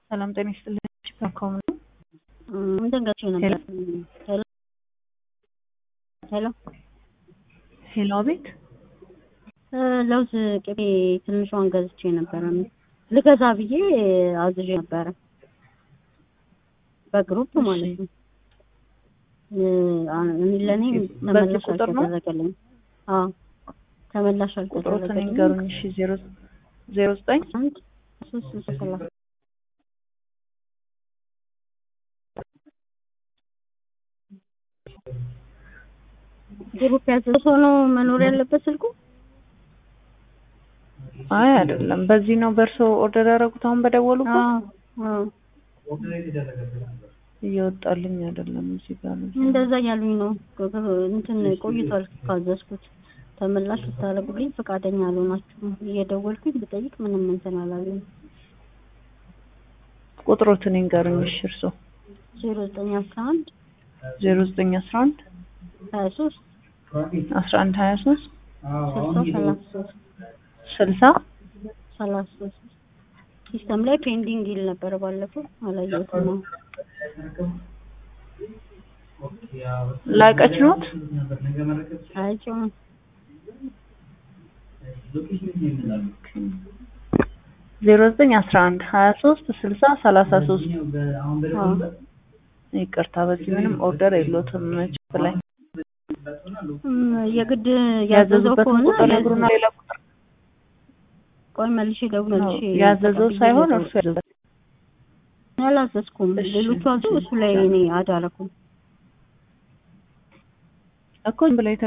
ሰላም ጤና ይስጥልኝ። ቺፓኮም ነው። እንትን ገዝቼ ነበር። ሄሎ ሄሎ ሄሎ፣ አቤት። ለውዝ ቅቤ ትንሿን ገዝቼ ነበረ። ልገዛ ብዬ አዝዤ ነበረ በግሩፕ ማለት ነው። እኔ ለእኔ በዚህ ተመላሽ ቁጥር ነው? አልተደረገልኝም። አዎ ተመላሽ ቁጥሮትን አልተደረገልኝም። ይንገሩኝ። እሺ፣ ዜሮ ዜሮ ዘጠኝ አንድ ሶስት ስልሳ ሰላሳ ግሩፕ ያዘዘ ሰው ነው መኖር ያለበት ስልኩ። አይ አይደለም፣ በዚህ ነው በእርሶ ኦርደር ያደረጉት። አሁን በደወሉበት አዎ አዎ እየወጣልኝ አይደለም። እዚህ ጋር ነው። እንደዛ እያሉኝ ነው። እንትን ቆይቷል ካዘዝኩት ተመላሽ ብታደርጉልኝ ፈቃደኛ አልሆናችሁም። እየደወልኩኝ ብጠይቅ ምንም እንትን አላሉኝ። ቁጥሮትን ይንገሩኝ። እሺ፣ እርሶ ዜሮ ዘጠኝ አስራ አንድ ዜሮ ዘጠኝ አስራ አንድ ሀያ ሶስት አስራ አንድ ሀያ ሶስት ስልሳ ሰላሳ ሶስት ስልሳ ሰላሳ ሶስት ሲስተም ላይ ፔንዲንግ ይል ነበር ባለፈው አላየሁትም ነው። ላቀች ኖት አይቼው ዜሮ ዘጠኝ አስራ አንድ ሀያ ሶስት ስልሳ ሰላሳ ሶስት ይቅርታ፣ በዚህ ምንም ኦርደር የለዎትም። ችፕ ላይ የግድ ያዘዘው ያዘዙበትን ከሆነ ቁጥር ነግሩና ሌላ ቁጥር ቆይ መልሼ ነው ደውልልሽ። ያዘዘው ሳይሆን እርሱ ያዘዘው አላዘዝኩም። እሺ፣ ሌሎቹ አዘው እሱ ላይ እኔ አዳረኩም። እኮ ዝም ብላ